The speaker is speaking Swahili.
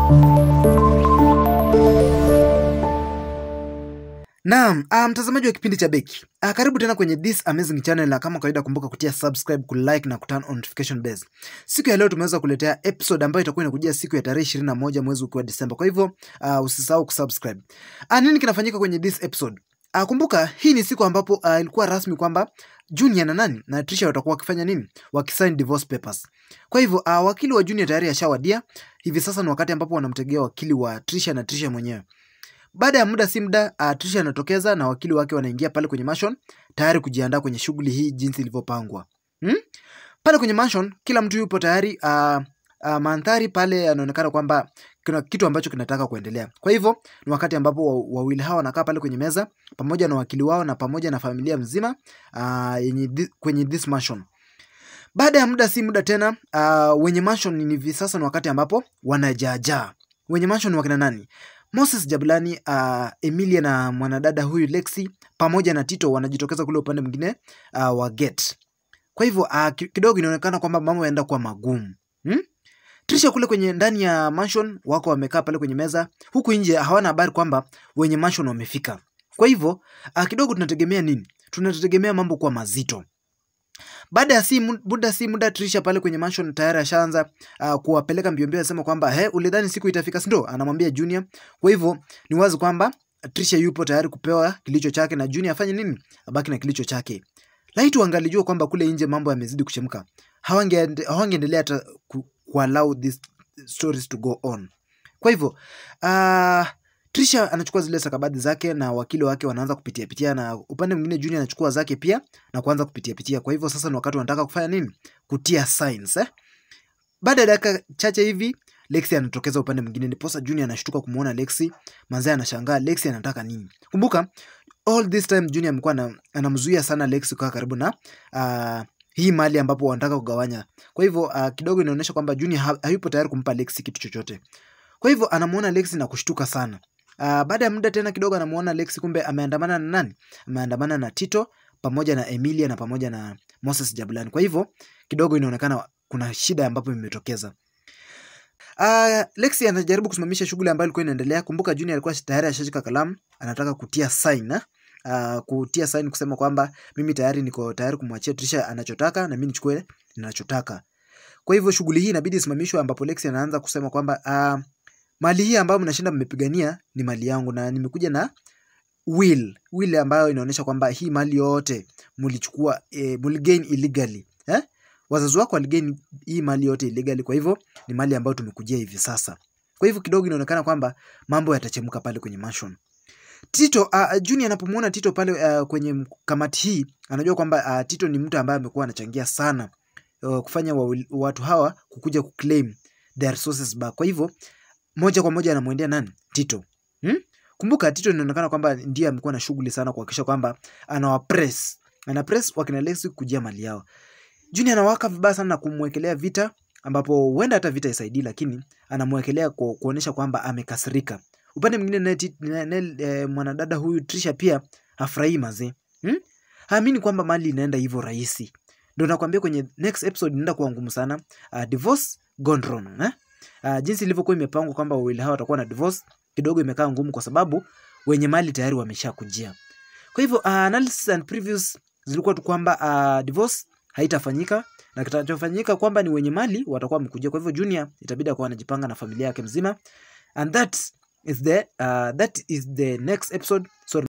Naam, ah, mtazamaji wa kipindi cha Beki. Ah, karibu tena kwenye this amazing channel na kama kawaida kumbuka kutia subscribe, kulike na kuturn on notification bells. Siku ya leo tumeweza kuletea episode ambayo itakuwa inakujia siku ya tarehe 21 mwezi ukiwa Disemba. Kwa hivyo ah, usisahau kusubscribe. Ah, nini kinafanyika kwenye this episode? Ah, kumbuka hii ni siku ambapo ah, ilikuwa rasmi kwamba Junior na nani na Trisha watakuwa wakifanya nini? Wakisign divorce papers. Kwa hivyo ah, wakili wa Junior tayari ashawadia. Hivi sasa ni wakati ambapo wanamtegea wakili wa Trisha na Trisha mwenyewe. Baada ya muda si muda, uh, Trisha anatokeza na wakili wake wanaingia pale kwenye mansion tayari kujiandaa kwenye shughuli hii jinsi ilivyopangwa. Hmm? Pale kwenye mansion kila mtu yupo tayari uh, uh, mandhari pale yanaonekana kwamba kuna kitu ambacho kinataka kuendelea. Kwa hivyo ni wakati ambapo wa- wawili hawa wanakaa pale kwenye meza pamoja na wakili wao na pamoja na familia mzima uh, yenye thi, kwenye this mansion. Baada ya muda si muda tena uh, wenye mansion ni hivi sasa ni wakati ambapo wanajaajaa. Wenye mansion ni wakina nani? Moses Jabulani, uh, Emilia na mwanadada huyu Lexi pamoja na Tito wanajitokeza kule upande mwingine uh, wa gate. Kwa hivyo uh, ki- kidogo inaonekana kwamba mambo yanaenda kuwa magumu hmm? Trisha kule kwenye ndani ya mansion wako wamekaa pale kwenye meza, huku nje hawana habari kwamba wenye mansion wamefika. Kwa hivyo uh, kidogo tunategemea nini? Tunategemea mambo kuwa mazito. Baada ya si mu- muda si muda Trisha pale kwenye mansion tayari ashaanza uh, kuwapeleka mbio mbio, asema kwamba he, ulidhani siku itafika, si ndio? Anamwambia Junior. Kwa hivyo ni wazi kwamba Trisha yupo tayari kupewa kilicho chake na Junior afanye nini? Abaki na kilicho chake. Laiti wangalijua kwamba kule nje mambo yamezidi kuchemka, hawange hawangeendelea hata ku, ku allow these stories to go on. Kwa hivyo uh, Trisha anachukua zile stakabadhi zake na wakili wake wanaanza kupitia pitia, na upande mwingine Junior anachukua zake pia na kuanza kupitia pitia. Kwa hivyo sasa ni wakati wanataka kufanya nini? Kutia signs eh? Baada ya dakika chache hivi Lexi anatokeza upande mwingine, ndiposa Junior anashtuka kumwona Lexi. Manzee anashangaa Lexi anataka nini? Kumbuka all this time Junior amekuwa ana- anamzuia sana Lexi kukaa karibu na uh, hii mali ambapo wanataka kugawanya. Kwa hivyo uh, kidogo inaonyesha kwamba Junior ha hayupo tayari kumpa Lexi kitu chochote. Kwa hivyo anamuona Lexi na kushtuka sana. Uh, baada ya muda tena kidogo anamuona Lexi kumbe ameandamana na nani? Ameandamana na Tito pamoja na Emilia na pamoja na Moses Jabulani. Kwa hivyo kidogo inaonekana kuna shida ambapo imetokeza. Uh, Lexi anajaribu kusimamisha shughuli ambayo ilikuwa inaendelea. Kumbuka Junior alikuwa tayari ashashika kalamu, anataka kutia sign eh? Uh, kutia sign kusema kwamba mimi tayari niko tayari kumwachia Trisha anachotaka na mimi nichukue ninachotaka. Kwa hivyo shughuli hii inabidi isimamishwe, ambapo Lexi anaanza kusema kwamba uh, mali hii ambayo mnashinda mmepigania ni mali yangu na nimekuja na will will ambayo inaonyesha kwamba hii mali yote mlichukua eh, mligain illegally eh? Wazazi wako waligain hii mali yote illegally, kwa hivyo ni mali ambayo tumekujia hivi sasa. Kwa hivyo kidogo inaonekana kwamba mambo yatachemka pale kwenye mansion. Tito uh, Junior anapomwona Tito pale uh, kwenye kamati hii anajua kwamba uh, Tito ni mtu ambaye amekuwa anachangia sana uh, kufanya wa, watu hawa kukuja kuclaim their resources back. Kwa hivyo moja kwa moja anamwendea nani? Tito. Hmm? Kumbuka Tito inaonekana kwamba ndiye amekuwa na shughuli sana kuhakikisha kwamba anawapress. Ana press wakina Lexi kujia mali yao. Junior anawaka vibaya sana na kumwekelea vita ambapo huenda hata vita isaidii, lakini anamwekelea ku, kuonyesha kwamba amekasirika. Upande mwingine naye Ti- naye- naye, eh, mwanadada huyu Trisha pia hafurahii mazee. Hmm? Haamini kwamba mali inaenda hivyo rahisi. Ndio nakwambia kwenye next episode inaenda kuwa ngumu sana. Uh, divorce gone wrong, eh? Uh, jinsi ilivyokuwa imepangwa kwamba wawili hawa watakuwa na divorce kidogo imekaa ngumu kwa sababu wenye mali tayari wameshakujia. Kwa hivyo uh, analysis and previews zilikuwa tu kwamba uh, divorce haitafanyika na kitachofanyika kwamba ni wenye mali watakuwa wamekujia. Kwa hivyo Junior itabidi akuwa anajipanga na familia yake mzima and that is the uh, that is the next episode so